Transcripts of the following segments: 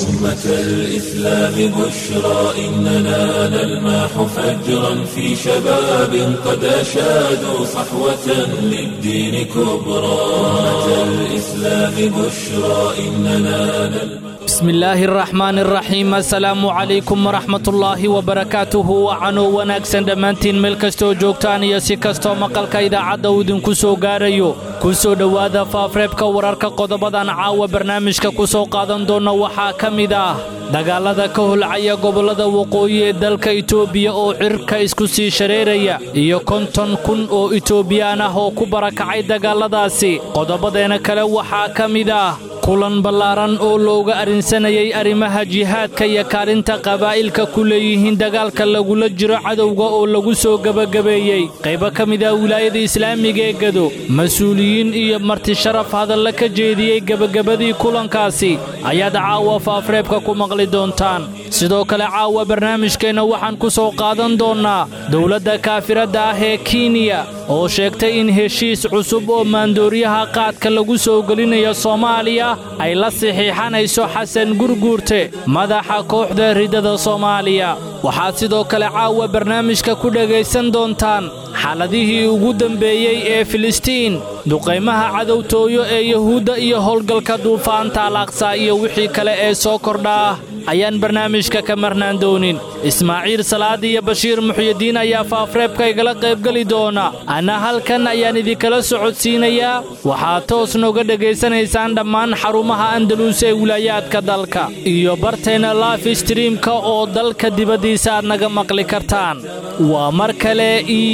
أمة الإسلام بشرى إننا نلمح فجرا في شباب قد أشادوا صحوة للدين كبرى أمة الإسلام بشرى إننا نلمح بسم الله الرحمن الرحيم assalaamu calaykum waraxmatullaahi wabarakaatuhu wacanoo wanaagsan dhammaantiin meel kastoo joogtaan iyo si kastoo maqalka idaacadda uu idinku soo gaarayo ku soo dhowaada faafreebka wararka qodobadan caawa barnaamijka ku soo qaadan doonna waxaa ka mid ah dagaalada ka holcaya gobollada waqooyi ee dalka itoobiya oo cirka isku sii shareeraya iyo konton kun oo itoobiyaan ah oo ku barakacay dagaalladaasi qodobadeena kale waxaa ka mid ah kulan ballaaran oo looga arrinsanayay arrimaha jihaadka iyo kaalinta qabaa'ilka ku leeyihiin dagaalka lagula jiro cadowga oo lagu soo gebagabeeyey qaybo ka mid ah wilaayada islaamiga ee gado mas-uuliyiin iyo marti sharaf hadalla ka jeediyey gebagabadii kulankaasi ayaad caawa faafreebka ku maqli doontaan sidoo kale caawa barnaamijkeenna waxaan ku soo qaadan doonnaa dowladda kaafiradda ah ee kenya oo sheegtay in heshiis cusub oo maandooriyaha qaadka lagu soo gelinayo soomaaliya ay la saxiixanayso xasan gurguurte madaxa kooxda riddada soomaaliya waxaad sidoo kale caawa barnaamijka ku dhegaysan doontaan xaaladihii ugu dembeeyey ee filistiin duqaymaha cadowtooyo ee yuhuudda iyo howlgalka duufaanta alaqsa iyo wixii kale ee soo kordhaa ayaan barnaamijka ka marnaan doonin ismaaciil salaad iyo bashiir muxyidiin ayaa faafreebka igala qaybgeli doona anna halkan ayaan idinkala socodsiinayaa waxaad toos nooga dhegaysanaysaan dhammaan xarumaha andaluus ee wilaayaadka dalka iyo bartayna life streamka oo dalka dibaddiisa aad naga maqli kartaan waa mar kale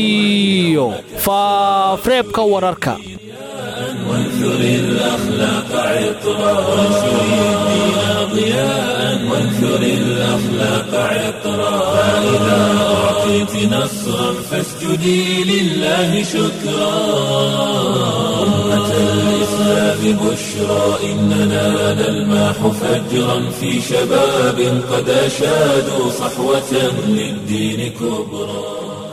iyo faafreebka wararka وانثر الأخلاق عطرا وانثر الدين ضياء وانثر الأخلاق عطرا فإذا أعطيت نصرا فاسجدي لله شكرا أمة الإسلام بشرى إننا نلمح فجرا في شباب قد أشادوا صحوة للدين كبرى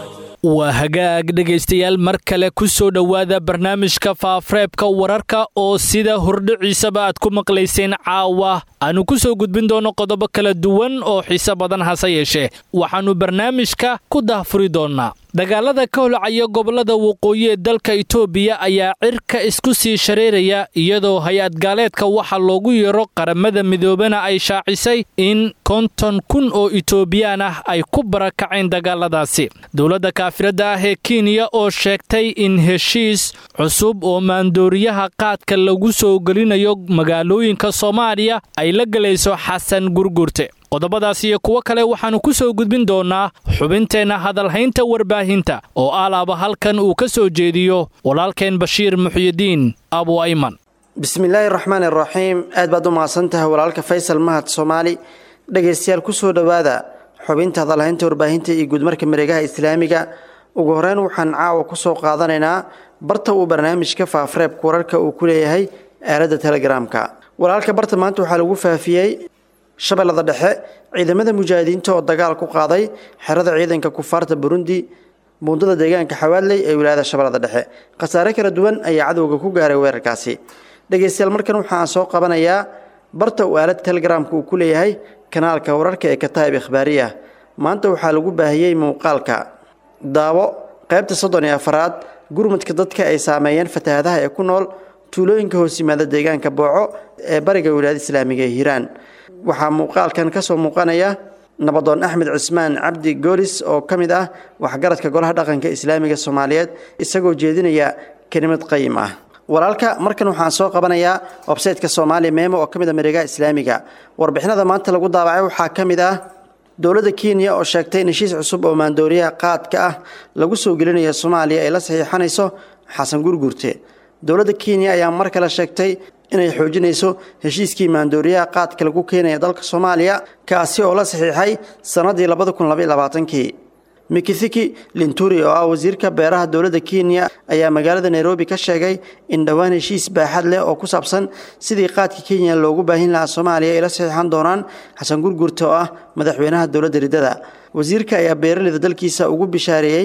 waa hagaag dhegaystayaal mar kale ku soo dhowaada barnaamijka faafreebka wararka oo sida hordhiciisaba aad ku maqlayseen caawa aanu ku soo gudbin doonno qodobo kala duwan oo xiise badan hase yeeshee waxaannu barnaamijka ku dahfuri doonnaa dagaalada ka holcaya gobollada waqooyi ee dalka itoobiya ayaa cirka isku sii shareeraya iyadoo hay-ad gaaleedka waxa loogu yeero qaramada midoobena ay shaacisay in konton kun oo itoobiyaan ah ay ku barakaceen dagaaladaasi dowladda kaafiradda ah ee kenya oo sheegtay in heshiis cusub oo maandooriyaha qaadka lagu soo gelinayo magaalooyinka soomaaliya ay la gelayso xasan gurgurte qodobadaas iyo kuwo kale waxaannu ku soo gudbin doonnaa xubinteenna hadalhaynta warbaahinta oo alaaba halkan uu ka soo jeediyo walaalkeen bashiir muxyidiin abu ayman bismillaahi raxmaan iraxiim aad baad u mahadsan tahay walaalka faysal mahad soomaali dhegaystayaal ku soo dhowaada xubinta hadalhaynta warbaahinta iyo guudmarka mareegaha islaamiga ugu horeyn waxaan caawa ku soo qaadanaynaa barta uu barnaamijka faafreebka wararka uu ku leeyahay aaladda telegaraamka walaalka barta maanta waxaa lagu faafiyey shabeellada dhexe ciidamada mujaahidiinta oo dagaal ku qaaday xerada ciidanka kufaarta burundi buundada deegaanka xawaadley ee wilaayada shabeellada dhexe khasaare kala duwan ayaa cadowga ku gaaray weerarkaasi dhegaystayaal markan waxaan soo qabanayaa barta uu aalada telegaraamka uu ku leeyahay kanaalka wararka ee kataa'ib ikhbaariya maanta waxaa lagu baahiyey muuqaalka daawo qaybta soddon iyo afaraad gurmudka dadka ay saameeyeen fatahaadaha ee ku nool tuulooyinka hoos yimaada deegaanka booco ee bariga wilaayada islaamiga ee hiiraan waxaa muuqaalkan ka soo muuqanaya nabadoon axmed cismaan cabdi goolis oo ka mid ah waxgaradka golaha dhaqanka islaamiga soomaaliyeed isagoo jeedinaya kelimad qayim ah walaalka markan waxaan soo qabanayaa websayteka soomaaliya meemo oo ka mid a mareegaha islaamiga warbixinada maanta lagu daabacay waxaa ka mid ah dowladda kenya oo sheegtay in heshiis cusub oo maandooriyaha qaadka ah lagu soo gelinayo soomaaliya ay la saxiixanayso xasan gurgurte dowladda kenya ayaa mar kale sheegtay inay xoojinayso heshiiskii maandooriyaha qaadka lagu keenaya dalka soomaaliya kaasi oo la saxiixay sannadii labada kun labaiy labaatankii mikithiki linturi oo ah wasiirka beeraha dowladda kenya ayaa magaalada nairobi ka sheegay in dhowaan heshiis baaxad leh oo ku saabsan sidii qaadka kenya loogu baahin lahaa soomaaliya ay la saxiixan doonaan xasan gurgurta oo ah madaxweynaha dowladda riddada wasiirka ayaa beeraleyda dalkiisa ugu bishaareeyey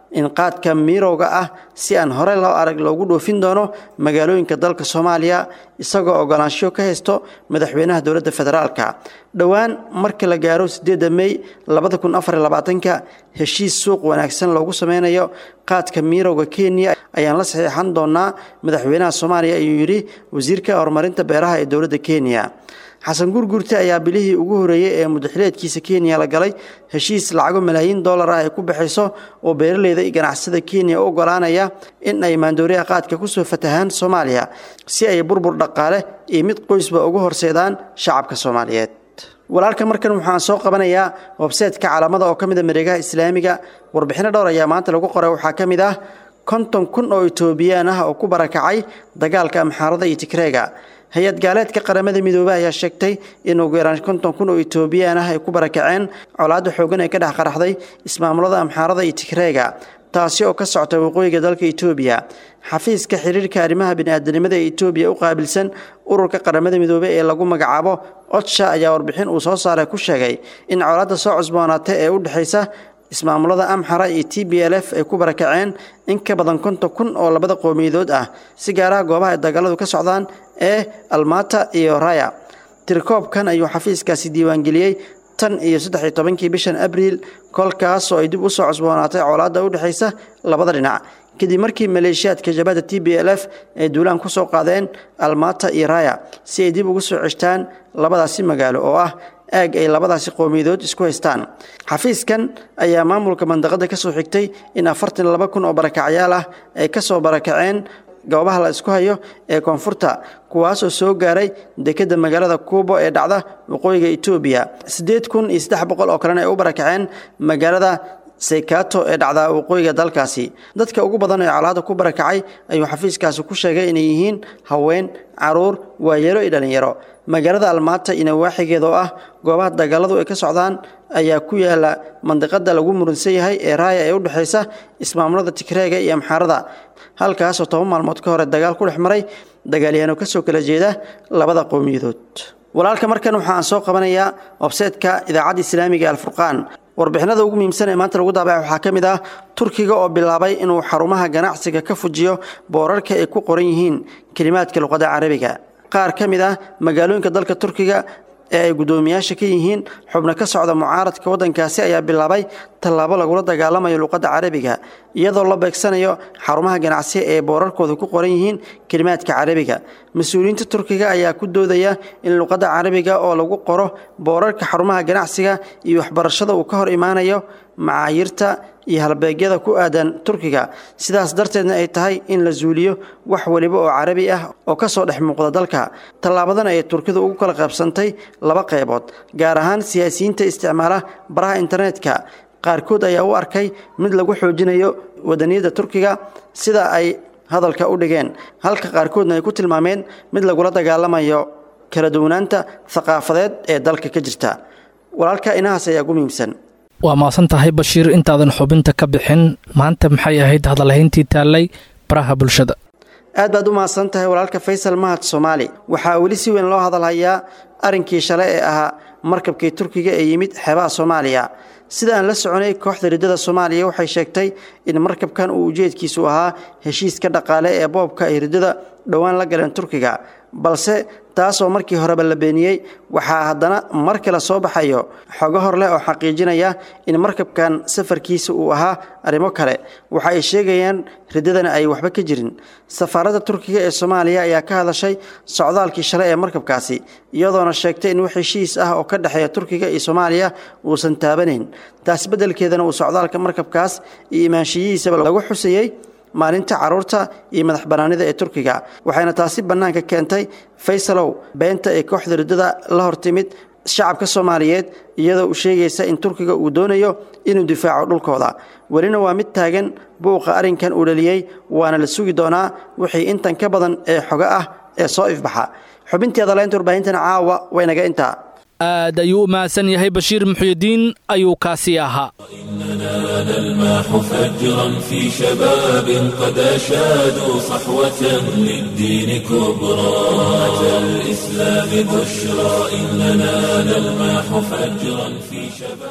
in qaadka miirowga ah si aan hore loo arag loogu dhoofin doono magaalooyinka dalka soomaaliya isagoo ogolaansho ka haysto madaxweynaha dowladda federaalka dhowaan marka la gaaro sideedda mey labada kun afar labaatanka heshiis suuq wanaagsan loogu sameynayo qaadka miirowga kenya ayaan la saxiixan doonaa madaxweynaha soomaaliya ayuu yidhi wasiirka horumarinta beeraha ee dowladda kenya xasan gurgurte ayaa bilihii ugu horeeyey ee mudaxileedkiisa kenya la galay heshiis lacago malaayiin dollar ah ay ku baxayso oo beeraleyda iyo ganacsada kenya u ogolaanaya in ay maandooriyaha qaadka kusoo fatahaan soomaaliya si ay burbur dhaqaale iyo mid qoysba ugu horseedaan shacabka soomaaliyeed walaalka markan waxaan soo qabanayaa websaytka calaamada oo ka mid a mareegaha islaamiga warbixino dhowr ayaa maanta lagu qoray waxaa ka mid ah konton kun oo etoobiyaan ah oo ku barakacay dagaalka amxaarada iyo tigreega hay-ad gaaleedka qaramada midoobey ayaa sheegtay in ugu yaraan konton kun oo etoobiyaan ah ay ku barakaceen colaadda xoogan ee ka dhex qaraxday ismaamulada amxaarada iyo tigreega taasi oo ka socota waqooyiga dalka etoobiya xafiiska xiriirka arrimaha bini'aadanimada ee etoobiya u qaabilsan ururka qaramada midoobey ee lagu magacaabo odsha ayaa warbixin uu soo saaray ku sheegay in colaadda soo cusboonaatay ee u dhexaysa ismaamulada amxara iyo t b l f ay ku barakaceen in ka badan konton kun oo labada qowmiyadood ah si gaaraha goobaha ay dagaaladu ka socdaan ee almata iyo raya tirkoobkan ayuu xafiiskaasi diiwaangeliyey tan iyo saddex-iyo tobankii bishan abriil kolkaas oo ay dib u soo cusboonaatay colaadda u dhexaysa labada dhinac kadib markii maleeshiyaadka jabhadda t b l f ay duulaan ku soo qaadeen almata iyo raya si ay dib ugu soo ceshtaan labadaasi magaalo oo ah aag ay labadaasi qowmiyadood isku haystaan xafiiskan ayaa maamulka mandaqada ka soo xigtay in afartan laba kun oo barakacyaal ah ay ka soo barakaceen goobaha la isku hayo ee koonfurta kuwaasoo soo gaaray dekedda magaalada kuubo ee dhacda waqooyiga etoobiya siddeed kun iyo saddex boqol oo kalena ay u barakaceen magaalada saykato ee dhacda waqooyiga dalkaasi dadka ugu badan ee colaadda ku barakacay ayuu xafiiskaasi ku sheegay inay yihiin haween caruur waayeelo iyo dhallinyaro magaalada almaata iyo nawaaxigeeda oo ah goobaha dagaaladu ay ka socdaan ayaa ku yaala mandiqada lagu muransan yahay ee raaya ee u dhexaysa ismaamulada tigreega iyo amxaarada halkaasoo toban maalmood ka hore dagaal ku dhex maray dagaalyahaano kasoo kala jeeda labada qowmiyadood walaalka markan waxa aan soo qabanayaa websaytka idaacadda islaamiga alfurqaan warbixinada ugu muhiimsan ee maanta lagu daabacay waxaa ka mid ah turkiga oo bilaabay inuu xarumaha ganacsiga ka fujiyo boorarka ay ku qoran yihiin kelimaadka luqadda carabiga qaar ka mid ah magaalooyinka dalka turkiga ee ay guddoomiyaasha ka yihiin xubno ka socda mucaaradka waddankaasi ayaa bilaabay tallaabo lagula dagaalamayo luqadda carabiga iyadoo la beegsanayo xarumaha ganacsi ee boorarkooda ku qoran yihiin kelimaadka carabiga mas-uuliyiinta turkiga ayaa ku doodaya in luqadda carabiga oo lagu qoro boorarka xarumaha ganacsiga iyo waxbarashada uu ka hor imaanayo macaayirta iyo halbeegyada ku aadan turkiga sidaas darteedna ay tahay in la zuuliyo wax weliba oo carabi ah oo ka soo dhex muuqda dalka tallaabadan ayay turkidu ugu kala qaybsantay laba qaybood gaar ahaan siyaasiyiinta isticmaala baraha internetka qaarkood ayaa u arkay mid lagu xoojinayo wadaniyadda turkiga sida ay hadalka u dhigeen halka qaarkoodna ay ku tilmaameen mid lagula dagaalamayo kala duwanaanta thaqaafadeed ee dalka ka jirta walaalka inahaas ayaa ugu muhiimsan waa maasan tahay bashiir intaadan xubinta ka bixin maanta maxay ahayd hadalhayntii taallay baraha bulshada aad baad u mahadsan tahay walaalka faysal mahad soomaali waxaa weli si weyn loo hadalhayaa arrinkii shalay ee ahaa markabkii turkiga ee yimid xeebaha soomaaliya sida aan la soconay kooxda riddada soomaaliya waxay sheegtay in markabkan uu ujeedkiisu ahaa heshiiska dhaqaale ee boobka ay riddada dhowaan la galeen turkiga balse taasoo markii horeba la beeniyey waxaa haddana mar kale soo baxayo xogo hor leh oo xaqiijinaya in markabkan safarkiisa uu ahaa arrimo kale waxa ay sheegayaan riddadana ay waxba ka jirin safaaradda turkiga ee soomaaliya ayaa ka hadashay socdaalkii shalay ee markabkaasi iyadoona sheegtay in wax heshiis ah oo ka dhexeeya turkiga iyo soomaaliya uusan taabanayn taas beddelkeedana uu socdaalka markabkaas iyo imaanshiyihiisaba lagu xusayey maalinta carruurta iyo madax bannaanida ee turkiga waxayna taasi bannaanka keentay faysalow beenta ee kooxda riddada la hortimid shacabka soomaaliyeed iyadoo u sheegaysa in turkiga uu doonayo inuu difaaco dhulkooda welina waa mid taagan buuqa arrinkan uu dhaliyey waana la sugi doonaa wixii intan ka badan ee xogo ah ee soo ifbaxa xubintii adalaynta warbaahintan caawa waynaga intaa aad ayuu u mahadsan yahay bashiir muxyidiin ayuu kaasi ahaa إننا نلمح فجرا في شباب قد أشادوا صحوة للدين كبرى أتى الإسلام بشرى إننا نلمح فجرا في شباب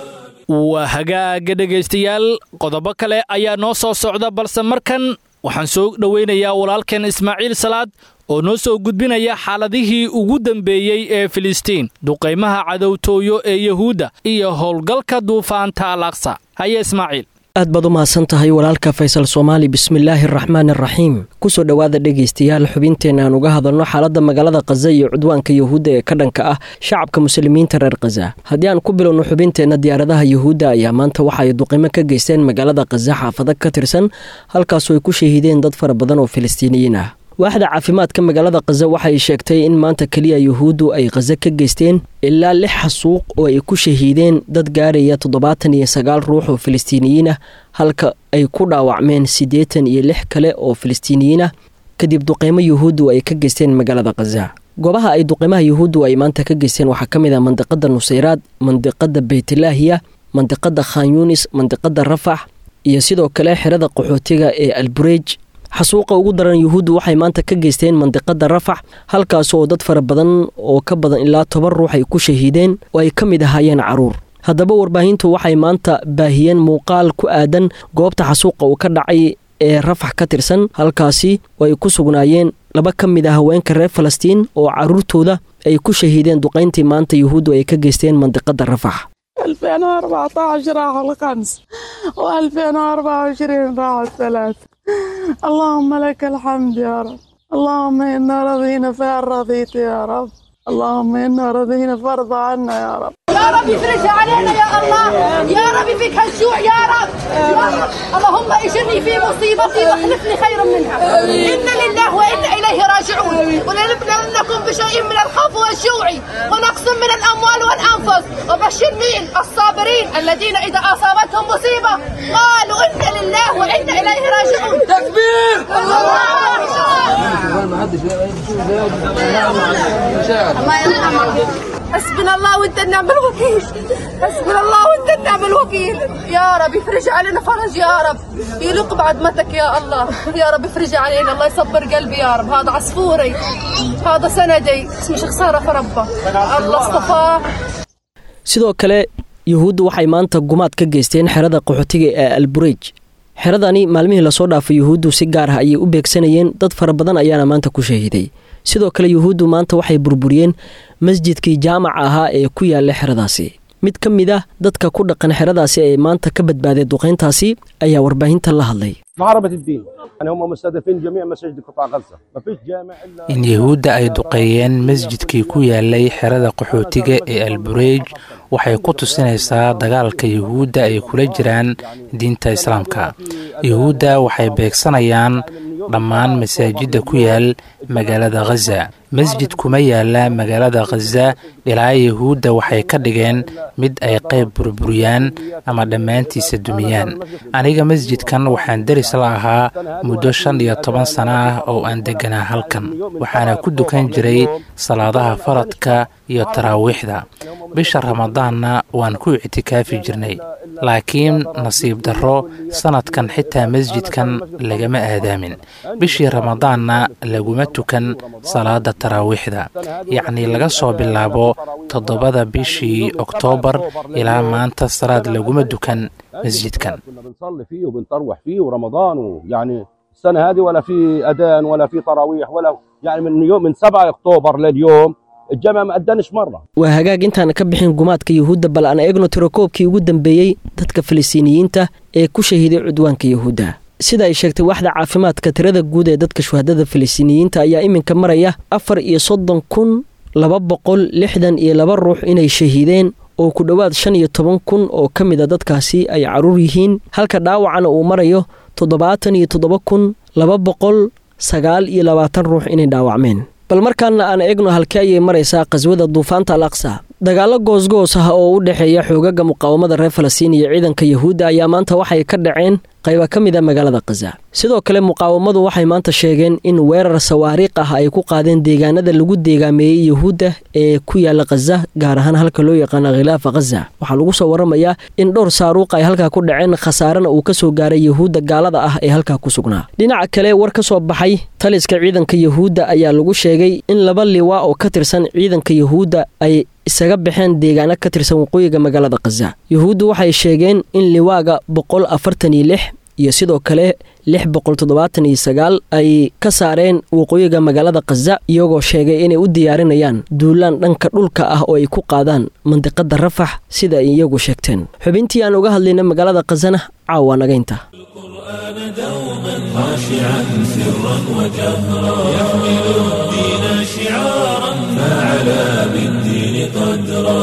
waa hagaaga dhegaystayaal qodobo kale ayaa noo soo socda balse markan waxaan soo dhowaynayaa walaalkeen ismaaciil salaad oo noo soo gudbinaya xaaladihii ugu dambeeyey ee filistiin duqaymaha cadowtooyo ee yuhuudda iyo howlgalka duufaanta al aqsa haye ismaaciil aad baad u mahadsan tahay walaalka faysal soomaali bismillaahi araxmaan araxiim kusoo dhowaada dhegaystayaal xubinteenna aan uga hadalno xaaladda magaalada khaza iyo cudwaanka yuhuudda ee ka dhanka ah shacabka muslimiinta reer khaza haddii aan ku bilowno xubinteenna diyaaradaha yuhuudda ayaa maanta waxa ay duqimo ka geysteen magaalada khaza xaafado ka tirsan halkaasoo ay ku shahiideen dad fara badan oo filistiiniyiin ah waaxda caafimaadka magaalada khaza waxay sheegtay in maanta keliya yuhuuddu ay khaza ka geysteen ilaa lix xasuuq oo ay ku shahiideen dad gaaraya toddobaatan iyo sagaal ruux oo filistiiniyiin ah halka ay ku dhaawacmeen siddeetan iyo lix kale oo filistiiniyiin ah kadib duqeymo yuhuuddu ay ka geysteen magaalada khaza goobaha ay duqeymaha yuhuuddu ay maanta ka geysteen waxaa ka mid ah mandiqada nusayraad mandiqada beytlaahiya mandiqada khan yunis mandiqada rafax iyo sidoo kale xerada qaxootiga ee albureej xasuuqa ugu daran yuhuuddu waxay maanta ka geysteen mandiqada rafax halkaas oo dad fara badan oo ka badan ilaa toban ruux ay ku shahiideen oo ay ka mid ahaayeen caruur haddaba warbaahintu waxay maanta baahiyeen muuqaal ku aadan goobta xasuuqa uu ka dhacay ee rafax ka tirsan halkaasi oo ay ku sugnaayeen laba ka mid ah haweenka reer falastiin oo caruurtooda ay ku shahiideen duqayntii maanta yuhuuddu ay ka geysteen mandiqada rafax 2014 راحوا الخمس و2024 راحوا الثلاث اللهم لك الحمد يا رب اللهم إنا رضينا فإن رضيت يا رب اللهم إنا رضينا فارضى عنا يا رب يا رب افرجها علينا يا الله يا رب فيك هالجوع يا رب يا رب اللهم اجرني في مصيبتي واخلفني خيرا منها انا لله وانا اليه راجعون ولنبلونكم بشيء من الخوف والجوع ونقص من الاموال والانفس وبشر مين الصابرين الذين اذا اصابتهم مصيبه قالوا انا لله وانا اليه راجعون تكبير الله يرحمك حسبنا الله وانت النعم الوكيل حسبنا الله وانت النعم الوكيل يا رب افرج علينا فرج يا رب يلق بعظمتك يا الله يا رب افرج علينا الله يصبر قلبي يا رب هذا عصفوري هذا سندي اسمي خساره في ربه الله اصطفاه sidoo kale yuhuuddu waxay maanta gumaad ka geysteen xerada qaxootiga ee albureej xeradani maalmihii lasoo dhaafay yuhuuddu si gaar ah ayay u beegsanayeen dad fara badan ayaana maanta ku shahiiday sidoo kale yuhuuddu maanta waxay burburiyeen masjidkii jaamaca ahaa ee ku yaala xeradaasi mid ka mid ah dadka ku dhaqan xeradaasi ee maanta ka badbaaday duqayntaasi ayaa warbaahinta la hadlay محاربة الدين يعني هم مستهدفين جميع مساجد قطاع غزة ما فيش جامع إلا in yuhuudda ay duqeeyeen masjidkii ku yaalay xerada qaxootiga ee albureej waxay ku tusinaysaa dagaalka yuhuudda ay kula jiraan diinta islaamka yuhuudda waxay beegsanayaan dhammaan masaajidda ku yaal magaalada khaza masjid kuma yaala magaalada khaza ilaa yuhuudda waxay ka dhigeen mid ay qayb burburiyaan ama dhammaantiisa dumiyaan aniga masjidkan waxaan deris la ahaa muddo shan iyo toban sano ah oo aan degganaa halkan waxaana ku dukan jiray salaadaha faradka iyo taraawiixda bisha ramadaanna waan ku ictikaafi jirnay laakiin nasiib darro sannadkan xitaa masjidkan lagama aadaamin bishii ramadaanna laguma tukan salaada taraawiixda yacnii laga soo bilaabo toddobada bishii oktoobar ilaa maanta salaad laguma dukan masjidkan كنا بنصلي فيه وبنطروح فيه ورمضان ويعني السنة هذه ولا في أذان ولا في تراويح ولا يعني من يوم من 7 أكتوبر لليوم الجامع ما أدنش مرة waa hagaag intaana ka bixin gumaadka yuhuudda bal aan eegno tirakoobkii ugu dambeeyey dadka filistiiniyiinta ee ku shahiiday cudwaanka yuhuudda sida ay sheegtay waaxda caafimaadka tirada guud ee dadka shuhadada filistiiniyiinta ayaa iminka maraya afar iyo soddon kun laba boqol lixdan iyo laba ruux inay shahiideen oo ku dhowaad shan iyo toban kun oo ka mid a dadkaasi ay caruur yihiin halka dhaawacana uu marayo toddobaatan iyo toddoba kun laba boqol sagaal iyo labaatan ruux inay dhaawacmeen bal markaana aan eegno halkee ayay maraysaa qaswada duufaanta al aqsa dagaallo goosgoos ah oo u dhexeeya xoogaga muqaawamada reer falastiin iyo ciidanka yuhuudda ayaa maanta waxay ka dhaceen qayba ka mid a magaalada khaza sidoo kale muqaawamadu waxay maanta sheegeen in weerar sawaariikh ah ay ku qaadeen deegaanada lagu deegaameeyey yuhuudda ee ku yaala khaza gaar ahaan halka loo yaqaana khilaafa khaza waxaa lagu soo waramayaa in dhowr saaruuq ay halkaa ku dhaceen khasaarena uu ka soo gaaray yuhuudda gaalada ah ee halkaa ku sugnaa dhinaca kale war ka soo baxay taliska ciidanka yuhuudda ayaa lagu sheegay in laba liwaa oo ka tirsan ciidanka yuhuudda ay isaga baxeen deegaano ka tirsan waqooyiga magaalada khaza yuhuuddu waxay sheegeen in liwaaga boqol afartan iyo lix iyo sidoo kale lix boqol toddobaatan iyo sagaal ay ka saareen waqooyiga magaalada khaza iyagoo sheegay inay u diyaarinayaan duulaan dhanka dhulka ah oo ay ku qaadaan mandiqada rafax sida ay iyagu sheegteen xubintii aan uga hadlayna magaalada khazana caawa nagaynta القرآن دوما خاشعا سرا وجهرا يحمل الدين شعارا فعلى بالدين قدرا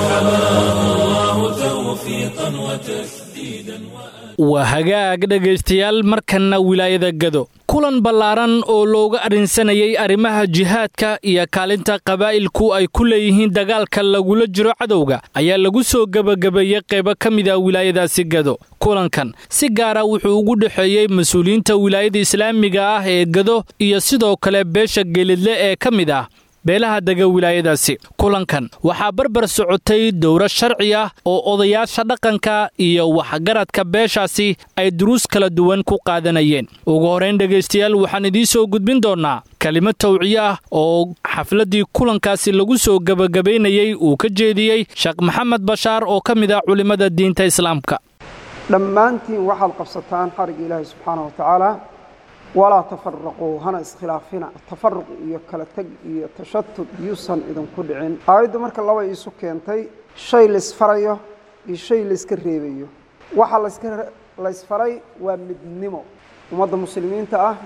فحماه الله توفيقا وتسديدا waa hagaag dhegaystayaal markanna wilaayada gado kulan ballaaran oo looga arrinsanayay arrimaha jihaadka iyo kaalinta qabaa'ilku ay ku leeyihiin dagaalka lagula jiro cadowga ayaa lagu soo gebagabeeyey qaybo ka mid a wilaayadaasi gado kulankan si gaara wuxuu ugu dhexeeyey mas-uuliyiinta wilaayada islaamiga ah ee gado iyo sidoo kale beesha geelidle ee ka mid ah beelaha dega wilaayadaasi kulankan waxaa barbar socotay dowro sharci ah oo odayaasha dhaqanka iyo waxgaradka beeshaasi ay duruus kala duwan ku qaadanayeen ugu horrayn dhegaystayaal waxaan idiin soo gudbin doonnaa kelimo tawciye ah oo xafladdii kulankaasi lagu soo gebagabaynayey uu ka jeediyey sheekh maxamed bashaar oo ka mid ah culimmada diinta islaamka dhammaantiin waxaad qabsataan xarigga ilaahay subxaana wa tacaala walaa tafaraquu hana iskhilaafina tafaruq iyo kala teg iyo tashatud yuusan idinku dhicin aayaddu marka laba iisu keentay shay laysfarayo iyo shay layska reebayo waxa laska laysfaray waa midnimo ummadda muslimiinta ah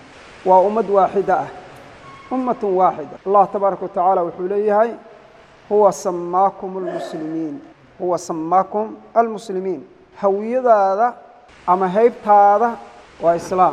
waa ummad waaxida ah ummatun waaxida allah tabaaraka wa tacaala wuxuu leeyahay huwa samaakum almuslimiin huwa samaakum almuslimiin hawiyadaada ama haybtaada waa islaam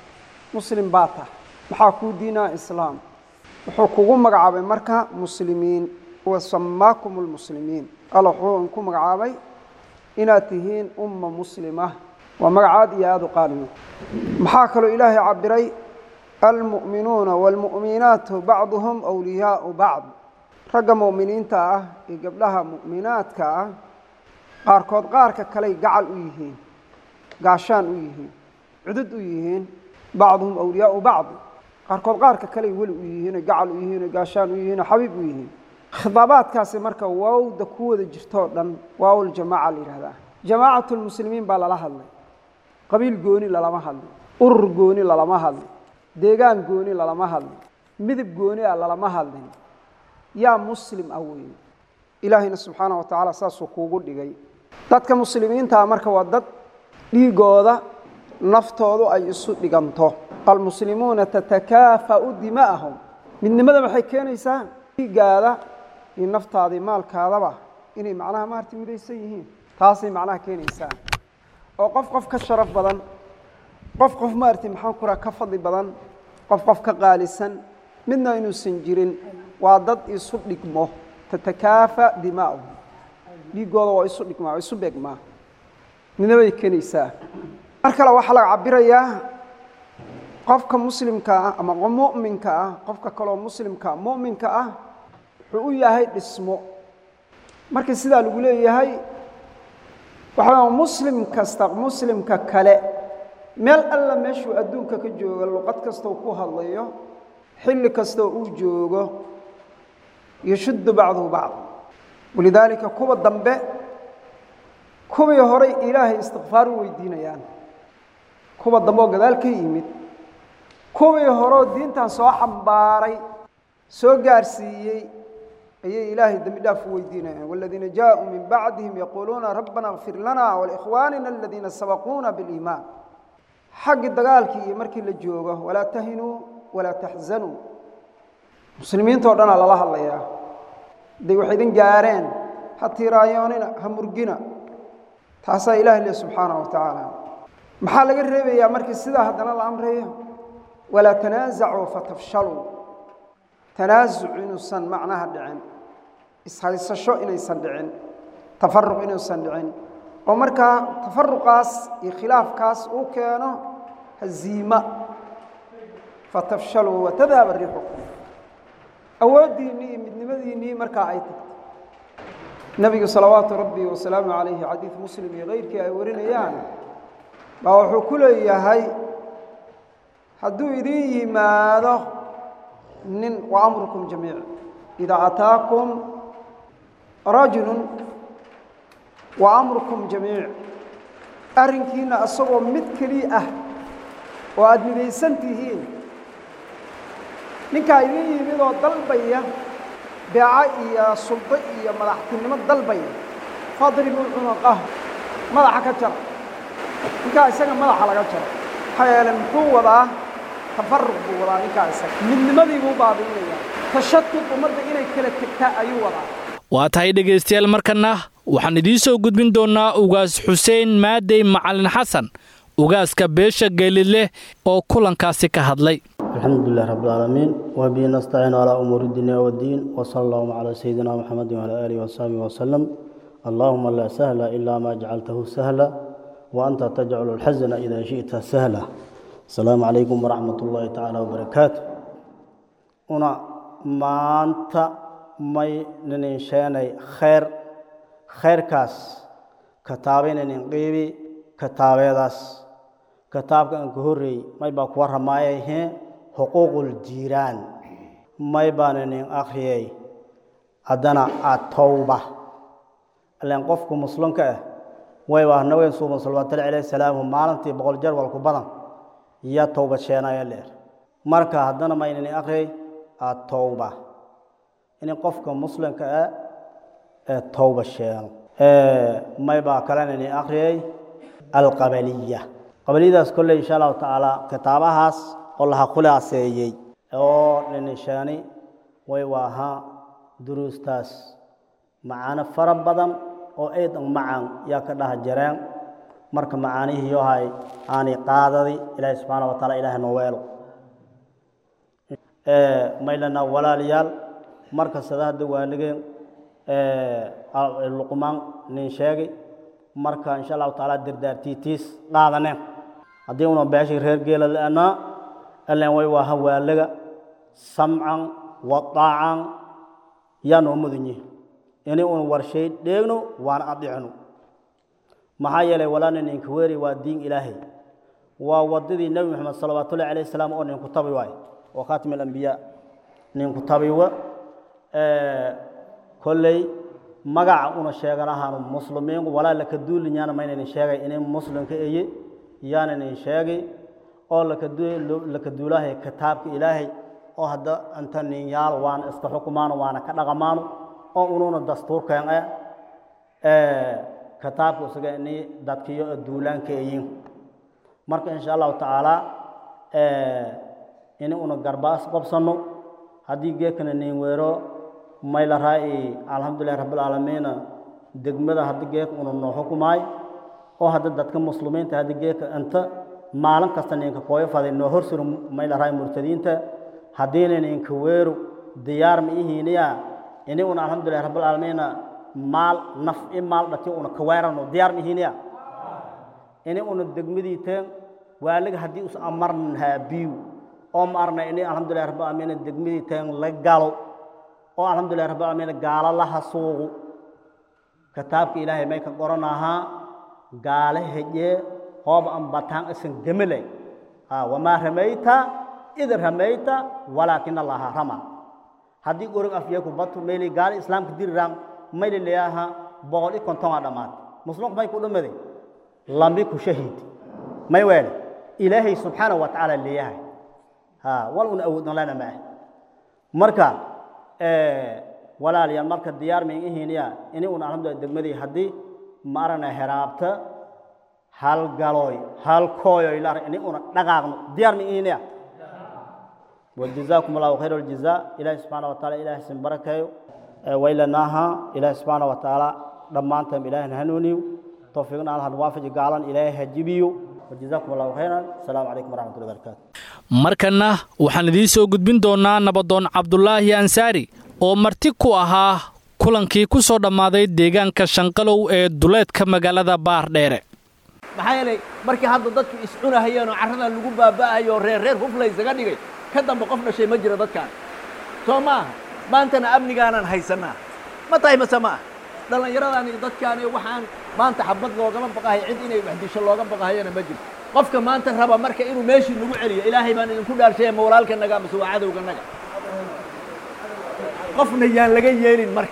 muslim baa tah maxaa kuu diinaa islaam wuxuu kugu magacaabay marka muslimiin wa samaakum lmuslimiin alla wuxuu ku magacaabay inaad tihiin umma muslima waa magacaad iyo aada u qaalimo maxaa kaloo ilaahay cabiray almu'minuuna waalmu'minaatu bacduhum wliyaau bacd ragga mu'miniinta ah iyo gabdhaha mu'minaadka ah qaarkood qaarka kaley gacal u yihiin gaashaan u yihiin cudud u yihiin bacduhum awliyaau bacd qaarkood qaarka kaley weli u yihiino gacal u yihiino gaashaan u yihiino xabiib u yihiin khidaabaadkaasi marka waawda ku wada jirtoo dhan waawul jamaaca la yidhahdaa jamaacatu lmuslimiin baa lala hadlay qabiil gooni lalama hadlin urur gooni lalama hadlin deegaan gooni lalama hadlin midab gooni ah lalama hadlin yaa muslim ah weeye ilaahayna subxaana wa tacaala saasuu kuugu dhigay dadka muslimiintaa marka waa dad dhiigooda naftoodu ay isu dhiganto almuslimuuna tatakaafa'u dima'ahum midnimada maxay keenaysaa dhiiggaada iyo naftaadii maalkaadaba inay macnaha maarta midaysan yihiin taasay macnaha keenaysaa oo qof qof ka sharaf badan qof qof maaragtay maxaan ku raha ka fadli badan qof qof ka qaalisan midna inuusan jirin waa dad isu dhigmo tatakaafa dimaa'uhum dhiiggooda waa isu dhigmaa waa isu beegmaa midnimay keenaysaa mar kale waxaa laga cabirayaa qofka muslimka ah ama mu'minka ah qofka kaloo muslimka mu'minka ah wuxuu u yahay dhismo marka sidaa lagu leeyahay waxaa muslim kasta muslimka kale meel alla meeshuu adduunka ka jooga luqad kastoo ku hadlayo xilli kastoo uu joogo yashuddu bacduhu bacd walidaalika kuwa dambe kuwii horay ilaahay istikfaar u weydiinayaan kuwa dambe oo gadaal ka yimid kuwii horeoo diintan soo xambaaray soo gaarsiiyey ayay ilaahay dembi dhaaf u weydiinayaan waladiina jaaءuu min bacdihim yaquuluuna rabbana اkfir lana walikhwaanina aladiina sabaquuna biاliimaan xaggii dagaalkii iyo markii la joogo walaa tahinuu walaa taxzanuu muslimiinta o dhanaa lala hadlayaa hadday wax idin gaareen ha tiiraayoonina ha murgina taasaa ilahi leh subxaanaه wa tacaala maxaa laga reebayaa markii sidaa haddana la amrayo walaa tanaasacuu fatafshaluu tanaasuc inuusan macnaha dhicin ishaysasho inaysan dhicin tafaruq inuusan dhicin oo markaa tafaruqaas iyo khilaafkaas uu keeno haziima fatafshaluu watadhaba riixukum awooddiinnii iyo midnimadiinnii markaa ay tagto nebigu salawaatu rabbi wasalaamu calayhi xadiid muslim iyo kayrkii ay warinayaan baa wuxuu ku leeyahay hadduu idin yimaado nin wa amrukum jamiic idaa ataakum rajulun wa amrukum jamiic arrinkiina isagoo mid keliya ah oo aada midaysan tihiin ninkaa idin yimid oo dalbaya beeco iyo suldo iyo madaxtinimo dalbaya fadribuu cunaqah madaxa ka jara ninkaa isaga madaxa laga jaro maxaa yeele muxuu wadaa tafaruq buu wadaa ninkaa isaga midnimadii buu baabi'inayaa tashatud ummadda inay kala tegtaa ayuu wadaa waa tahay dhegaystayaal markanna waxaan idiin soo gudbin doonnaa ugaas xuseen maadey macalin xasan ugaaska beesha geelidleh oo kulankaasi ka hadlay الحمد لله رب العالمين وبه نستعين على أمور الدنيا والدين وصلى الله على سيدنا محمد وعلى آله وصحبه وسلم اللهم لا سهل إلا ما جعلته سهلا وأنت تجعل الحزن إذا شئت سهلا السلام عليكم ورحمة الله تعالى وبركاته أنا ما أنت may nininsheynay khayr khayrkaas kataabay nininqiibi kataabeedaas kitaabka aan ka horreeyey may baa kuwa ramaayayhe xuquuqul jiiraan may baa ninin akhriyay haddana atowba ilaan qofku muslimka ah way waa nabigan suuban salawatullahi calayhi salaamu maalintii boqol jeer walku badan iyo towbad sheenaya leer marka haddana may ninin akhriyay atowba in qofka muslimka ah ee towba sheeno may baa kalena ini akhriyay alqabaliya qabaliyadaas kolley insha allahu tacaala kitaabahaas oo laha khulaaseeyey oo ninisheeni way waahaa duruustaas macaano fara badan oo aydan macaan yaa ka dhaha jareen marka macaanihiiyohay aanay qaadadi ilaahi subxaana wa taala ilaahay noo weelo maylana walaalayaal marka sada hadda waaligeen luqmaan nin sheegay marka insha allahu taala dardaartiitiis qaadaneen haddii una beeshii reer geela la-anaa ilan way waaha waalaga samcan wa daacan yaa noo mudan yihi inay una warshay dheegno waana adicno maxaa yeelay walaana ninka weeri waa diin ilaahay waa wadadii nebi moxamed salawaatullahi alayh salaam oo ninku tabi waay wa khaatimi alambiyaa ninku tabiwa kolley magaca una sheeganahaanu muslimiinku walaa laka duulinyaana maynaynin sheegay inay muslimka eye yaanaynin sheegay oo laka duulahay kitaabka ilaahay oo hadda inta ninyaal waana iska xukumaano waana ka dhaqamaano oo ununa dastuurkeen ah kitaabka isaga ini dadkiyo duulaanka eyin marka insha allahu tacaala ini una garbaas qabsanno haddii geekana nin weero mayla raa'i alxamdulilahi rabbilcaalamiina degmada haddi geeka una noo xukumaay oo hadda dadka muslimiinta haddi geeka inta maalin kasta ninka kooyo faday noo horsuro mayla raa'i murtadiinta haddiina ninka weeru diyaar ma ihiiniya ini una alxamdulilahi rabbilcaalamiina maal naf i maal dhati una kaweerano diyaar ma ihiiniya ini una degmadii teen waaliga haddii us amarnahaa biyu oo ma arna ini alxamdulilahi rabbilcaalamiina degmadii teen la galo oo alxamdulilah rabbi alamiin gaalo laha suuqu kitaabka ilaahay may ka qoranahaa gaale hejee hooba an bataan isan gemele wamaa ramayta id ramayta walaakin allaha rama haddii gorig afyeeku batu mayli gaalo islaamka diriram mayli leeyaha boqol i kontonaa dhammaad muslimku may ku dhammaday lambi ku shahiid may weele ilaahay subxaanahu wa tacaala leeyahay wal una awoodna lana ma ah marka walaalayaal marka diyaar mayn ihiiniya ini una alxamdulilah degmadii haddii ma aragna heraabta hal galooy hal kooyoy la ini una dhaqaaqno diyaar mayn ihiiniya wajazaakum allahu khayr aljazaa ilaahi subxaana wa taala ilaahi sin barakeeyo waylanaaha ilaahi subxaana wa tacaala dhammaantam ilaahina hanuuniyo towfiiqna alhan waafaji gaalan ilaahi hajibiyo wajazaakum allahu khayran asalaamu calaykum waraxmatullahi barakatu markanna waxaan idiin soo gudbin doonnaa nabadoon cabdulaahi ansaari oo marti ku ahaa kulankii ku soo dhammaaday deegaanka shanqalow ee duleedka magaalada baardheere maxaa yeelay markii hadda dadku iscunahayeen oo carradan lagu baaba'ayo oo reer reer hufla isaga dhigay ka dambe qof dhashay ma jiro dadkaan soo ma aha maantana amnigaanaan haysannaa ma tahay mase ma ah dhallinyaradan iyo dadkaan iyo waxaan maanta xabad loogama baqahay cid inay wax disho looga baqahayana ma jirto qofka maanta raba marka inuu meeshii nagu celiyo ilaahay baan idinku dhaarshay ma walaalkanaga mase waa cadowganaga qofna yaan laga yeelin marka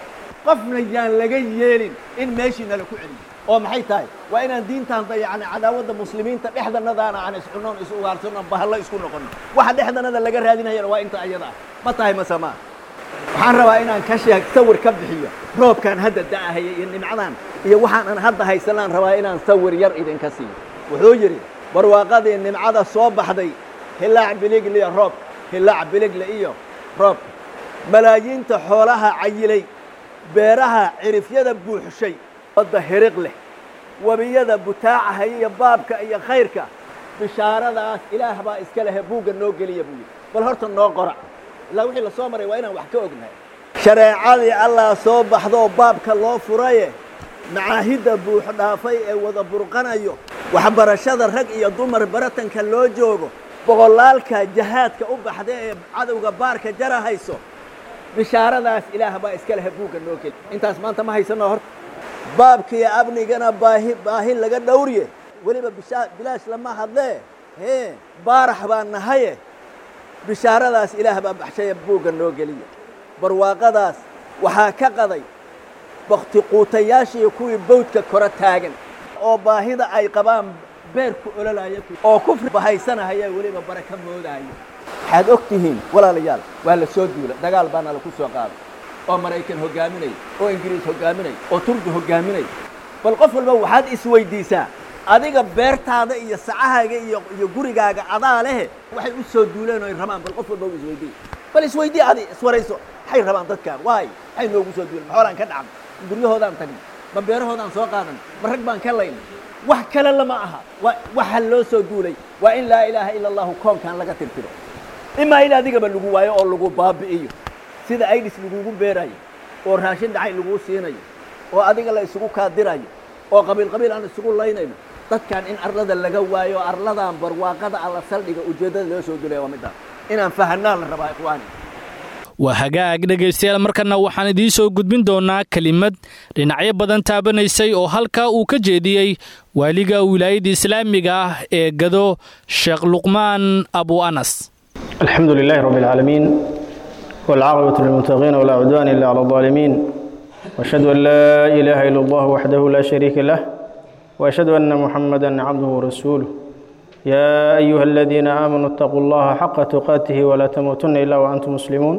qofna yaan laga yeelin in meeshii nala ku celiyo oo maxay tahay waa inaan diintaan dayacna cadaawadda muslimiinta dhexdanadaana aan iscunoon is ugaarsanno bahallo isku noqono waxa dhexdanada laga raadinayana waa inta ayada ah ma tahay mase maa waxaan rabaa inaan ka sheeg sawir ka bixiyo roobkaan hadda da'ahaya iyo nimcadan iyo waxaan aan hadda haysanaan rabaa inaan sawir yar idinka siiyo wuxuu yidhi barwaaqadii nimcada soo baxday hilaac biligle iyo roob hilaac biligle iyo roob malaayiinta xoolaha cayilay beeraha cirifyada buuxshay wadda hiriq leh webiyada butaacahaya iyo baabka iyo khayrka bishaaradaas ilaah baa iska lehe buugga noo geliya buu yidhi bal horta noo qora ilaa wixii la soo maray waa inaan wax ka ognahay shareecadii allah soo baxdoo baabka loo furaye macaahidda buux dhaafay ee wada burqanayo waxbarashada rag iyo dumar baratanka loo joogo boqolaalka jahaadka u baxda ee cadowga baarka jara hayso bishaaradaas ilaah baa iska lehe buugga noo geli intaas maanta ma haysano horta baabkiiyo amnigana baahi baahi laga dhowriye weliba bishaa bilaash lama hadlee hee baarax baa nahaye bishaaradaas ilaah baa baxshaya buugga noo geliya barwaaqadaas waxaa ka qaday bakti quutayaashiiyo kuwii bawdka kora taagan oo baahida ay qabaan beerku ololaya oo kufri bahaysanahaya weliba baraka moodaayo waxaad og tihiin walaalayaal waa la soo duula dagaal baana laku soo qaaday oo maraykan hoggaaminaya oo ingiriis hoggaaminaya oo turki hoggaaminaya bal qof walba waxaad isweydiisaa adiga beertaada iyo sacahaaga iyo iyo gurigaaga adaa lehe waxay u soo duuleen oo ay rabaan bal qof walba u isweydii bal isweydii adi iswarayso maxay rabaan dadkaan waay maxay noogu soo duuleen maxoolaan ka dhacnay ma guryahoodaan tagnay ma beerahoodaan soo qaadanay ma rag baan ka laynay wax kale lama aha wa waxa loo soo duulay waa in laa ilaaha ila allahu koonkan laga tirtiro imaa in adigaba lagu waayo oo lagu baabi'iyo sida aidis lagugu beerayo oo raashin dhacay laguu siinayo oo adiga la isugu kaadirayo oo qabiil qabiil aan isugu laynayno dadkan in arlada laga waayo arladan barwaaqada alla saldhiga ujeeddada loo soo dulaya waa midaan inaan fahanaan la rabaa ikhwaani waa hagaag dhegaystayaal markana waxaan idiin soo gudbin doonaa kelimad dhinacyo badan taabanaysay oo halkaa uu ka jeediyey waaliga wilaayadda islaamiga ah ee gado sheekh luqmaan abu anas الحمد لله رب العالمين والعاقبة للمتقين ولا عدوان إلا على الظالمين وأشهد أن لا إله إلا الله وحده لا شريك له وأشهد أن محمدا عبده ورسوله يا أيها الذين آمنوا اتقوا الله حق تقاته ولا تموتن إلا وأنتم مسلمون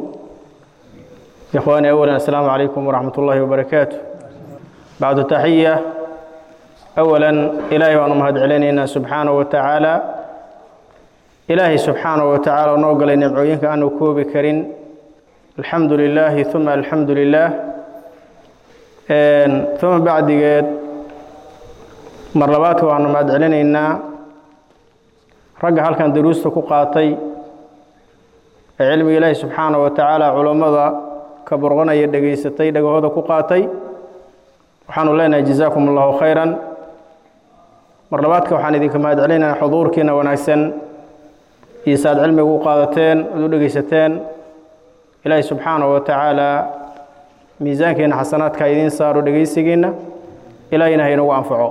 إخواني أولا السلام عليكم ورحمة الله وبركاته بعد تحية أولا إلهي وأنا مهد علينا سبحانه وتعالى إلهي سبحانه وتعالى نوغل نبعوينك أنه كوبي كرين الحمد لله ثم الحمد لله ثم بعد قد مرلبات وأنا مهد علينا ragga halkan daruusta ku qaatay ee cilmiga ilaahi subxaana wa tacaala culammada ka burqanaya dhegaysatay dhagahooda ku qaatay waxaanu leenahay jazaakum allahu khayran mar labaadka waxaan idinka mahad celinaynaa xuduurkiina wanaagsan iyo saaad cilmiga u qaadateen ood u dhegaysateen ilaahi subxaana wa tacaala miisaankiina xasanaadka idiin saaro dhegaysigiinna ilaahina ha inagu anfaco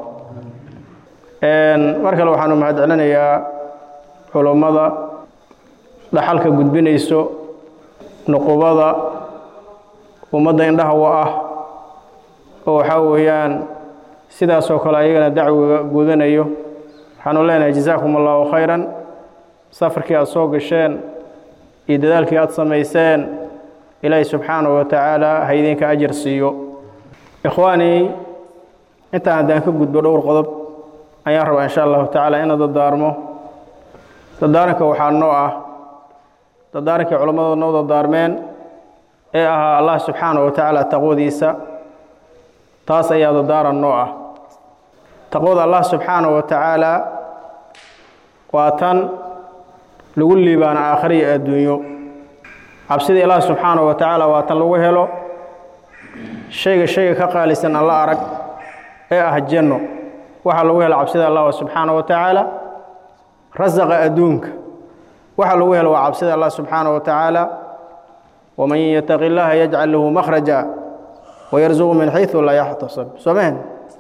mar kale waxaanu mahad celinayaa culummada dhaxalka gudbinayso nuqubada ummadda indhaha wa ah oo waxaa weeyaan sidaasoo kale ayagana dacwiga gudanayo waxaanu leenahay jazaakum allahu khayran safarkii aada soo gasheen iyo dadaalkii aada samayseen ilaahi subxaanahu wa tacaala ha idinka ajar siiyo ikhwaanii intaan haddaan ka gudbo dhowr qodob ayaan rabaa insha allahu tacaala ina dadaarmo dadaaranka waxaa noo ah dadaarankii culammada noo dadaarmeen ee ahaa allah subxaanahu wa tacaala taqwadiisa taas ayaa dadaaran noo ah taqwada allah subxaanahu wa tacaala waa tan lagu liibaana aakhira iyo adduunyo cabsida ilaah subxaanahu wa tacaala waa tan lagu helo shayga shayga ka qaalisan alla arag ee ah janno waxaa lagu helo cabsida allah subxaanahu wa tacaala rasaqa adduunka waxaa lagu helo waa cabsida allah subxaanahu wa tacaala waman yataqi illaaha yajcal lahu makhraja wayarzuqu min xaysu laa yaxtasab soo mahen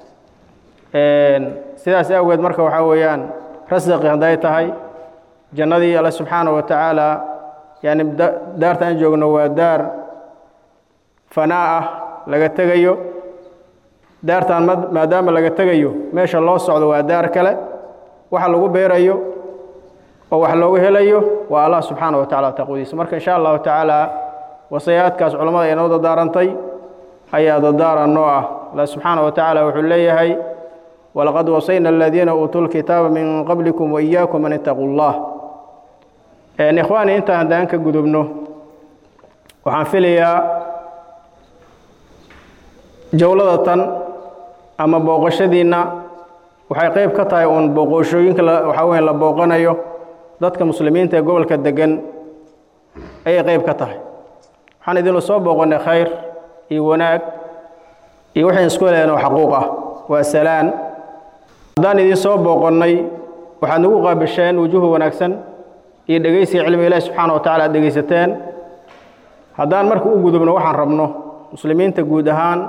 sidaas awgeed marka waxaa weeyaan rasaqi hadday tahay jannadii alla subxaanahu wa tacaala yani daarta aan joogno waa daar fanaa ah laga tegayo daartan maadaama laga tegayo meesha loo socdo waa daar kale waxa lagu beerayo oo wax loogu helayo waa allah subxaana wa tacala taqwadiisa marka insha allahu tacaala wasayaadkaas culammada ay noo dadaarantay ayaa dadaaran noo ah allah subxaana wa tacaala wuxuu leeyahay walaqad wasayna aladiina uutuu lkitaaba min qablikum waiyaakum an itaquu llah ikhwaani intaan haddaan ka gudubno waxaan filayaa jowlada tan ama booqashadiinna waxay qayb ka tahay uun booqoshooyinka waxaa weya la booqanayo dadka muslimiinta ee gobolka degan ayay qayb ka tahay waxaan idinla soo booqannay khayr iyo wanaag iyo waxayn isku heleen oo xaquuq ah waa salaan haddaan idin soo booqonnay waxaad nagu qaabisheen wujuhu wanaagsan iyo dhegaysiga cilmiga ilaahi subxaana wa tacala aad dhegaysateen haddaan marka u gudubno waxaan rabno muslimiinta guud ahaan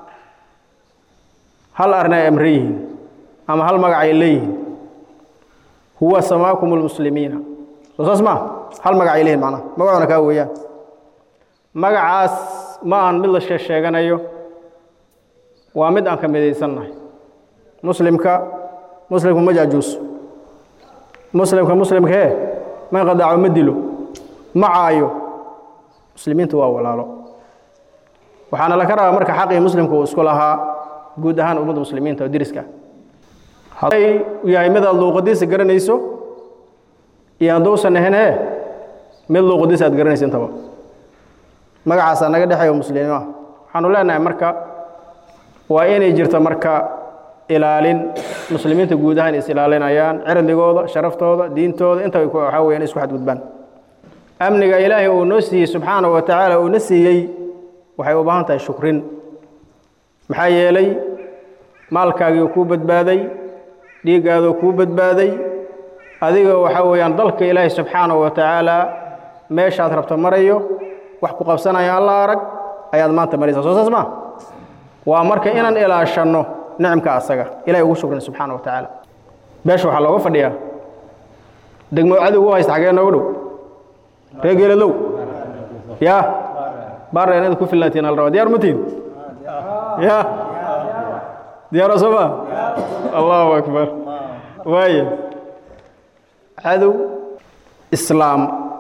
hal arrin ay amran yihiin ama hal magac ay leeyihiin huwa samaakum lmuslimiina soo saas maa hal magac ay leeyihin macnaha magacuna kaa weeyaan magacaas ma ahan mid la sheesheeganayo waa mid aan ka midaysannahay muslimka muslimku ma jaajuuso muslimka muslimkee ma qadaaco ma dilo ma caayo muslimiintu waa walaalo waxaana laka rabaa marka xaqii muslimka uu isku lahaa guud ahaan ummadda muslimiinta oo deriska hadday yahay mid aad luuqadiisa garanayso iyo hadduusan ahayn ee mid luuqadiisa aad garanayso intaba magacaasaa naga dhexeeyo muslimiin ah waxaanu leenahay marka waa inay jirto marka ilaalin muslimiinta guud ahaan is ilaalinayaan cirdigooda sharaftooda diintooda intaba waxaa weya in isku xadgudbaan amniga ilaahay uu noo siiyey subxaana wa tacaala uuna siiyey waxay u baahan tahay shukrin maxaa yeelay maalkaagii kuu badbaaday dhiiggaadoo kuu badbaaday adigoo waxaa weeyaan dalka ilaahay subxaana wa tacaala meeshaad rabto marayo wax ku qabsanaya alla arag ayaad maanta maraysaa soo saas maa waa marka inaan ilaashanno nicmka asaga ilahay ugu shukrin subxaana wa tacaala beesha waxaa looga fadhiyaa degmo cadowgu haysta xagee noogu dhow ree geeladow ya baarra inaad ku filnaatiin al rabaa diyaar ma tihin ya diyaaro soo ma allahu akbar waaye cadow islaam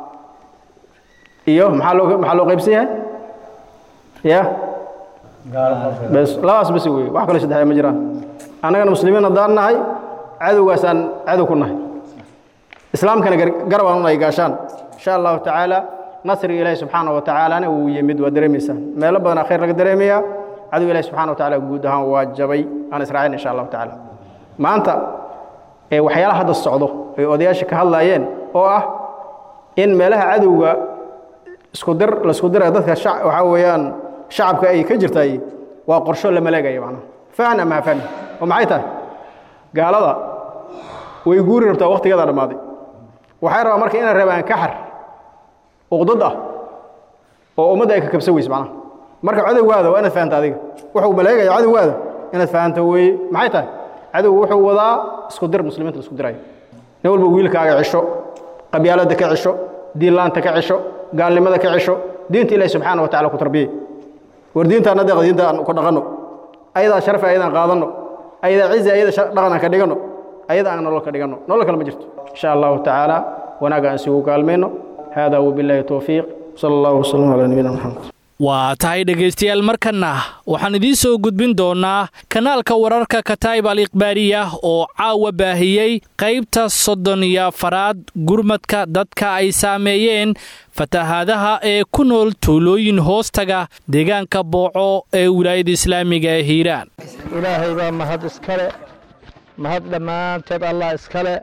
iyo maxaa loo maxaa loo qaybsan yahay ya bes labaas basi wey wax kale saddexda ma jiraan annagana muslimiin haddaan nahay cadowgaasaan cadow ku nahay islaamkana garab aan unay gaashaan insha allahu tacaala nasriga ilaahi subxaana wa tacaalana wuu yimid waa dareemaysaan meelo badanaa khayr laga dareemayaa cadow ilahi subxana wa tacala guud ahaan waa jabay aan israacin insha allahu tacaala maanta ee waxyaalaha hadda socdo ay odayaasha ka hadlaayeen oo ah in meelaha cadowga isku dir laisku diraya dadka waxaa weeyaan shacabka ay ka jirtay waa qorsho la maleegaya macnaha fahan ama ha fahmi oo maxay tahay gaalada way guuri rabtaa waktigeeda dhammaaday waxay rabaa marka inay rabaan kaxar uqdad ah oo ummadda ay ka kabsan weyse macnaha marka cadowgaada waa inaad fahanta adiga wuxuu maleegaya cadowgaada inaad fahanto weeye maxay tahay cadowgu wuxuu wadaa isku dir muslimiinta la isku dirayo nin walba wiilkaaga cisho qabyaaladda ka cisho diinlaanta ka cisho gaalnimada ka cisho diinta ilahi subxaana wa tacala ku tarbiyey war diintaana deeq diinta aan ku dhaqanno ayadaa sharafi ayadaan qaadanno ayadaa cizi ayada dhaqan aan ka dhiganno ayada aan nolol ka dhiganno nolol kale ma jirto insha allahu tacaala wanaag aan isugu kaalmayno hada wabillahi towfiiq sala allahu wasalam calaa nabiyina maxamed waa tahay dhegaystayaal markanna waxaan idiin soo gudbin doonnaa kanaalka wararka kataib al ikhbaariya oo caawa baahiyey qaybta soddon iyo afaraad gurmadka dadka ay saameeyeen fatahaadaha ee ku nool tuulooyin hoostaga deegaanka booco ee wilaayada islaamiga ee hiiraan ilaahay baa mahad iskale mahad dhammaanteed allah iskale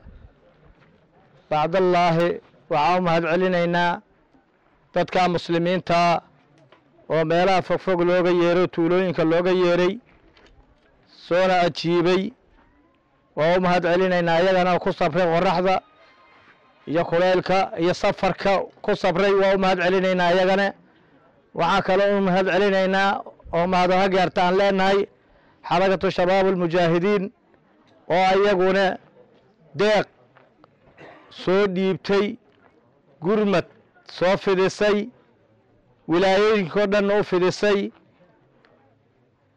bacdallaahi waxaa u mahad celinaynaa dadka muslimiinta oo meelaha fogfog looga yeero tuulooyinka looga yeeray soona ajiibay waa u mahad celinaynaa iyagana ku sabray qoraxda iyo kuleylka iyo safarka ku sabray waa u mahad celinaynaa iyagana waxaa kaloo u mahad celinaynaa oo mahadaha gaarta aan leenahay xarakatu shabaab almujaahidiin oo iyaguna deeq soo dhiibtay gurmad soo fidisay wilaayooyinkao dhanna u fidisay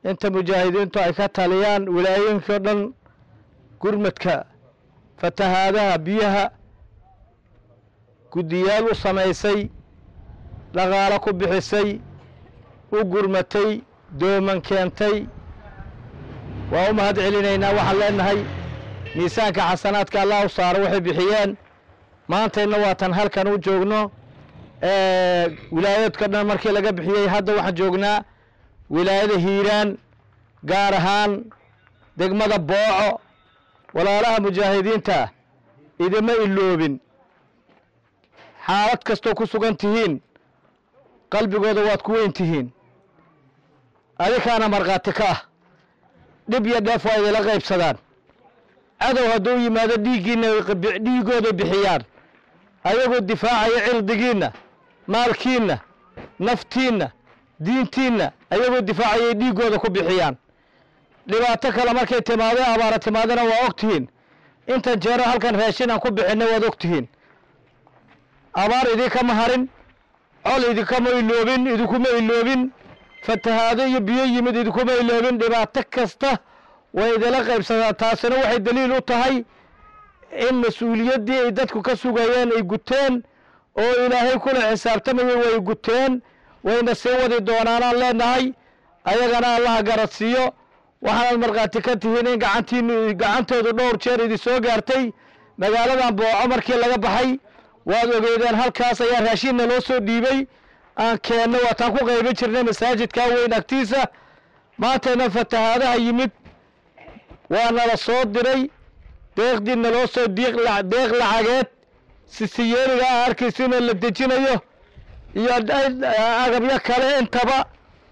inta mujaahidiintu ay ka taliyaan wilaayooyinkao dhan gurmadka fatahaadaha biyaha guddiyaal u samaysay dhaqaalo ku bixisay u gurmatay dooman keentay waa u mahad celinaynaa waxaan leenahay miisaanka xasanaadka allah u saaro waxay bixiyeen maantayna waatan halkan u joogno wilaayaedka dhan markii laga bixiyey hadda waxaan joognaa wilaayada hiiraan gaar ahaan degmada booco walaalaha mujaahidiinta idima iloobin xaalad kastoo ku sugan tihiin qalbigooda waad ku weyn tihiin adikaana markhaati ka ah dhib iyo dheef waa idila qaybsadaan cadow hadduu yimaado dhiiggiinna dhiigooday bixiyaan ayagoo difaacaya cirdigiinna maalkiinna naftiinna diintiinna ayagoo difaacayay dhiiggooda ku bixiyaan dhibaato kale markay timaado abaara timaadana waa og tihiin intan jeero halkan raashin aan ku bixinay waad og tihiin abaar idinkama harin col idinkama iloobin idinkuma iloobin fatahaado iyo biyo yimid idinkuma iloobin dhibaato kasta way idila qaybsadaa taasina waxay daliil u tahay in mas-uuliyaddii ay dadku ka sugayeen ay guteen oo ilaahay kula xisaabtamayay way guteen wayna sii wadi doonaanaan leenahay ayagana allaha garadsiiyo waxaanaad markhaati ka tihiin in gacantiinu gacantoodu dhowr jeer idin soo gaartay magaaladan booco markii laga baxay waad ogeydeen halkaas ayaa raashinna loo soo dhiibay aan keenno waataan ku qaybin jirnay masaajidkaa weyn agtiisa maantayna fatahaadaha yimid waa nala soo diray deeqdii naloo soo deeq lacageed sisiyeeriga a arkaysiina la dejinayo iyo agabyo kale intaba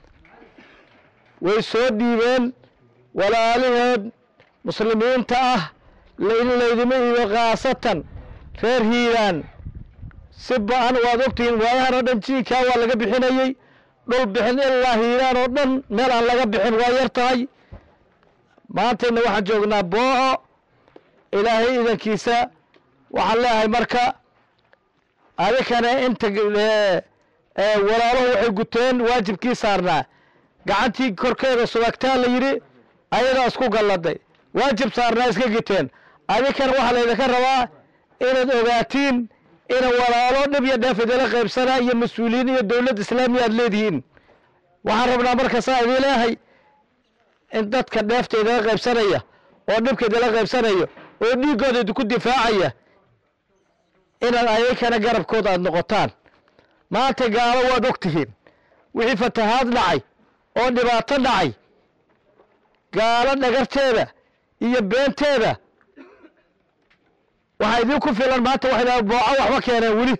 way soo dhiibeen walaalaheed muslimiinta ah in laydima iibo khaasatan reer hiiraan si ba-an waad ogtihiin waayahan oo dhan jiinkaa waa laga bixinayey dhul bixin ilaa hiiraan oo dhan meel aan laga bixin waa yar tahay maantayna waxaan joognaa booco ilaahay idankiisa waxaan leeyahay marka adikana inta walaaluhu waxay guteen waajibkii saarnaa gacantii korkeeda subagtaa la yidhi ayadaa isku galladay waajib saarnaa iska giteen adikana waxaa laydinka rabaa inaad ogaatiin ina walaalo dhib iyo dheef idila qaybsanaa iyo mas-uuliyiin iyo dowlad islaamiya aad leedihiin waxaan rabnaa marka saa idii leeyahay in dadka dheefta idila qaybsanaya oo dhibka idila qaybsanaya oo dhiiggooda idinku difaacaya inaad ayakana garabkooda aada noqotaan maanta gaalo waad og tihiin wixii fatahaad dhacay oo dhibaato dhacay gaalo dhagarteeda iyo beenteeda waxaa idinku filan maanta waxay booco waxba keeneen weli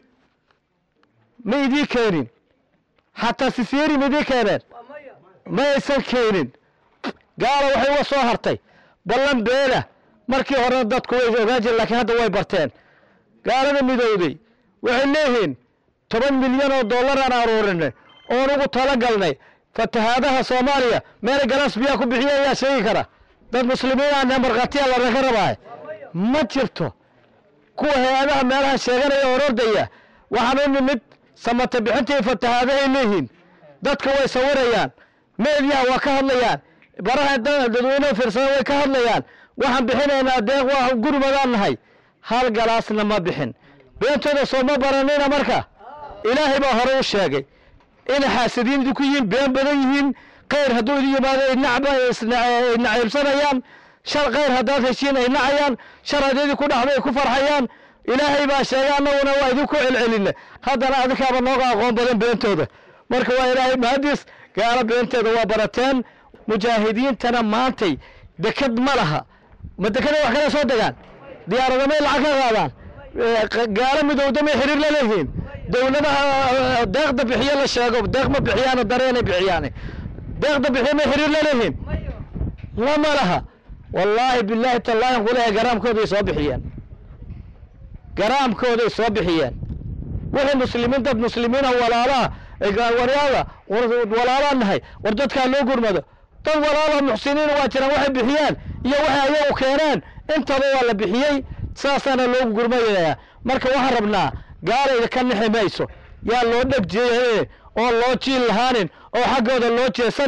ma idii keenin xataa sisyeeri ma idii keeneen ma aysan keenin gaalo waxay uga soo hartay ballan beena markii horena dadku way ogaan jireen laakiin hadda way barteen gaalada midowday waxay leeyihiin toban milyan oo dollar aan aruurinay oon ugu talagalnay fatahaadaha soomaaliya meela galaas biyaa ku bixiya ayaa sheegi kara dad muslimiin aan markhaatiya lanaga rabaaye ma jirto kuwa hay-adaha meelaha sheeganaya oo ordaya waxaan u nimid samata bixinta iyo fatahaadahay leeyihiin dadka way sawirayaan meediyaha waa ka hadlayaan baraha dadweyneha fiirsada way ka hadlayaan waxaan bixinaynaa deeq waa gurmadaan nahay hal galaasna ma bixin beentooda soo ma baranina marka ilaahay baa hore u sheegay inay xaasadiin idinku yihiin been badan yihiin khayr hadduu idin yimaado ay nacba ay naciibsanayaan shar khayr haddaad heshiin ay nacayaan shar haddii idinku dhacdo ay ku farxayaan ilaahay baa sheegay annaguna waa idinku celcelinna haddana adinkaaba nooga aqoon badan beentooda marka waa ilaahay mahadis gaalo beenteeda waa barateen mujaahidiintana maantay deked ma laha ma dekada wax kala soo degaan diyaaradamay lacag ka qaadaan gaalo midowdamay xiriir la leeyihiin dowladaha deeqda bixiyo la sheego deeq ma bixiyaano dareenay bixiyaane deeqda bixiyo may xiriir la leeyihiin lama laha wallaahi bilaahi tallaahi kuleeyahay garaamkooday soo bixiyeen garaamkooday soo bixiyeen wixii muslimiin dad muslimiina walaalaha waryaada walaalaa nahay war dadkaa loo gurmado dad walaala muxsiniin waa jiraan waxay bixiyaan iyo waxay ayagu keeneen intaba waa la bixiyey saasaana loogu gurmadayaa marka waxaan rabnaa gaalayda ka nixi mayso yaa loo dhegjeeyanin oo loo jiil lahaanin oo xaggooda loo jeesanin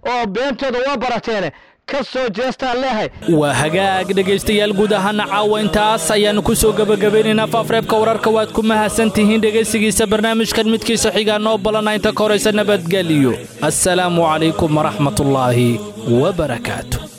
oo beentooda waa barateene ka soo jeestaan leehay waa hagaag dhegaystayaal guud ahaana caawa intaas ayaannu ku soo gebagabeynaynaa faafreebka wararka waad ku mahadsan tihiin dhegaysigiisa barnaamijkan midkiisa xigaa noo balana inta ka horaysa nabadgeliyo assalaamu calaykum waraxmatullaahi wabarakaatu